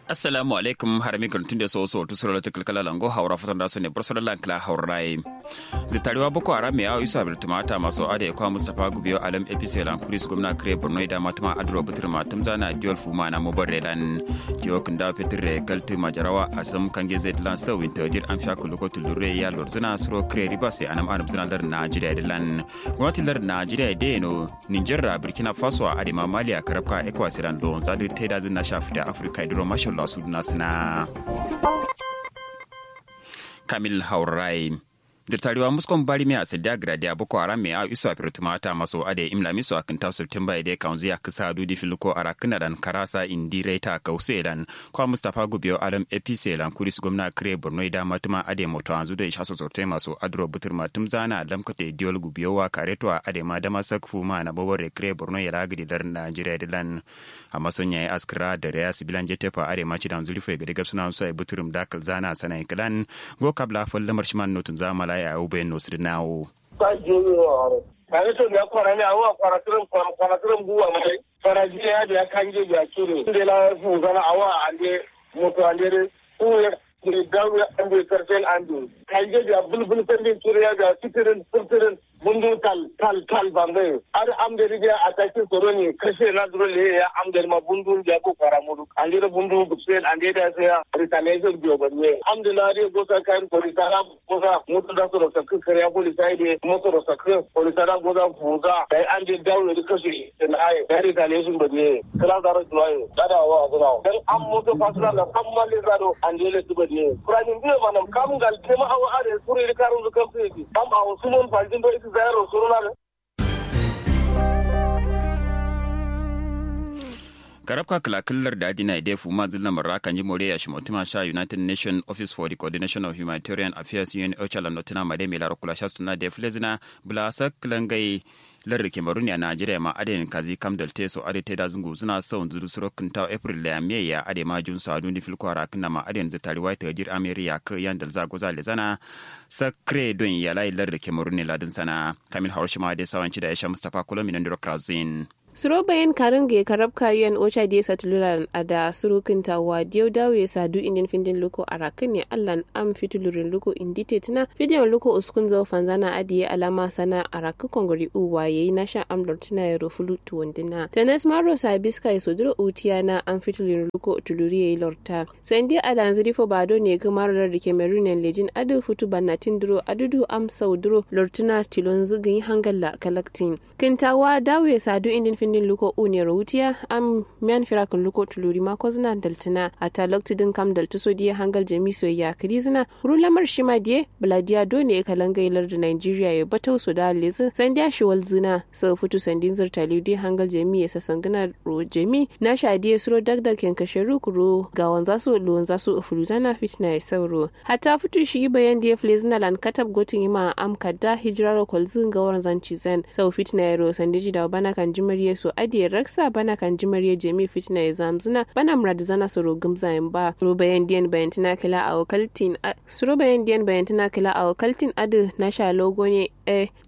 assalamu alaikum harami karantun da so so to sura ta kalkala lango haura fatan da su ne bursar lankla haurai da tarewa boko haram ya yi sabir tumata masu ada ya kwa mustafa gubiyo alam episode lan kuris gwamna kare borno da matuma adro butur matum zana diol fuma na mobar lan diyo kun da fitir re galti majarawa asam kange zai lan sau winter dir an fiya kuluko tulure ya lor zuna suro kare riba sai anam anam zuna lar najeriya da lan gwamnatin lar najeriya da no niger burkina faso a adima mali a karabka ekwasiran don zadi taida zina shafi da afirka idiro mashal Allah su suna Kamil Haurai. da tarewa muskon bari mai asadiya gradi boko haram mai a iso a firtumata maso ade imla miso a kinta september ide kaunzi a kisa dudi filko a rakina dan karasa indi reta kause dan kwa mustapha gubiyo alam apc lan kuris gwamna kire borno ida matuma ade moto anzu da isha sosorte maso adro butur matum zana lamkate diol gubiyo wa kareto a ade ma dama sakfu ma na bobore kire borno ya ragidi dar najeriya dilan amma son yayi askira da reya sibilan jetefa ade ma ci dan zulfo ga diga suna so ai buturum dakal zana sanai kalan go kabla fol lamar shiman notun zamala ya ube nosir nawo. Ba jini wa haro. Kare to ya kwara ne awa kwara tirin kwara tirin buwa mai. Kwara jiya ya da ya kanje ya kire. Inde la fu zana awa ande moto ande de ku ya ne dawo ande kartel ande. Kanje ya bulbul pende kire ya da sitirin sitirin mundu tal tal tal bambe. Ar amde rige ataki koroni kashe na duro le ya amde ma bundu ya ko kwara mudu. Ande de bundu buksen ande da sai ya retaliation biyo bane. Amde na re gosa kayan polisara gosa mutu da su rasa kan kariya polisai de mutu rasa kan polisara gosa fuza. Kai an je dawo da kashe da na aye. Ya retaliation bane. Kala zaro duwaye. Dada wa azuna. Dan an mutu fasula da kan mali zaro an je le tuba ne. Kuranin biyo manam kam gal tema awa are suri karun zukan fi. Am a wasu mun fajin do ita zayar suruna karabka kalakillar da adina ide fuma zilla marra kan ji more ya shimotuma sha united nation office for the coordination of humanitarian affairs un ochala notina made mai lara kula sha suna da flezina bula saklangai larri kemaruni a najeriya ma adin kazi kam dal teso ade teda zungu suna son zuru surokin ta april la me ya ade ma jun sa duni fil kwara kana ma adin za tari wai tajir ameriya ka yan dal za goza le zana sakre don ya lai larri kemaruni ladin sana kamil haushima da sawanci da aisha mustafa kolomi nan diro krazin suro bayan karin ga karab kayan ocha da sa tululan a da surukin tawa diyo dawo ya sadu indin findin luko a rakin ne allan am fitulurin luko indite tuna fidiyon luko uskun zo fanzana adiye alama sana a rakin kongori uwa yayi na sha amlar tuna ya rofulu tuwandina tanas maro sabiska ya soduro utiya na am fitulurin luko tuluri yayi lorta sandi adan zirifo bado ne kuma rar da kemerunen lejin adu futu bannatin duro adudu am sauduro lortuna tilon zugin hangalla kalaktin kintawa dawo ya sadu indin findin luko une rawutiya am mian firakin luko tuluri ma ko zina daltina a talokti din kam daltu so diye hangal jami so ya krizina rulamar shima diye bladiya do ne kalanga ilar da Nigeria ya batau so da lezi sandiya shi wal zina so futu sandin zirtali diye hangal jami ya sasangana ro jami na sha diye suro dagdag ken kashe rukuro ga wanza su lo wanza su fuluzana fitna ya sauro hatta futu shi bayan diye flezina lan katab gotin ima am kadda hijraro kolzin ga waran zanci zen sau fitna ya ro sandiji da bana kan jimar so adiye raksa bana kan jimar jemi fitna ya zamzuna bana murad zana soro gumzayin ba suro bayan diyan bayan tana kila a wakaltin suro bayan diyan bayan tana kila a wakaltin adu na sha logo ne eh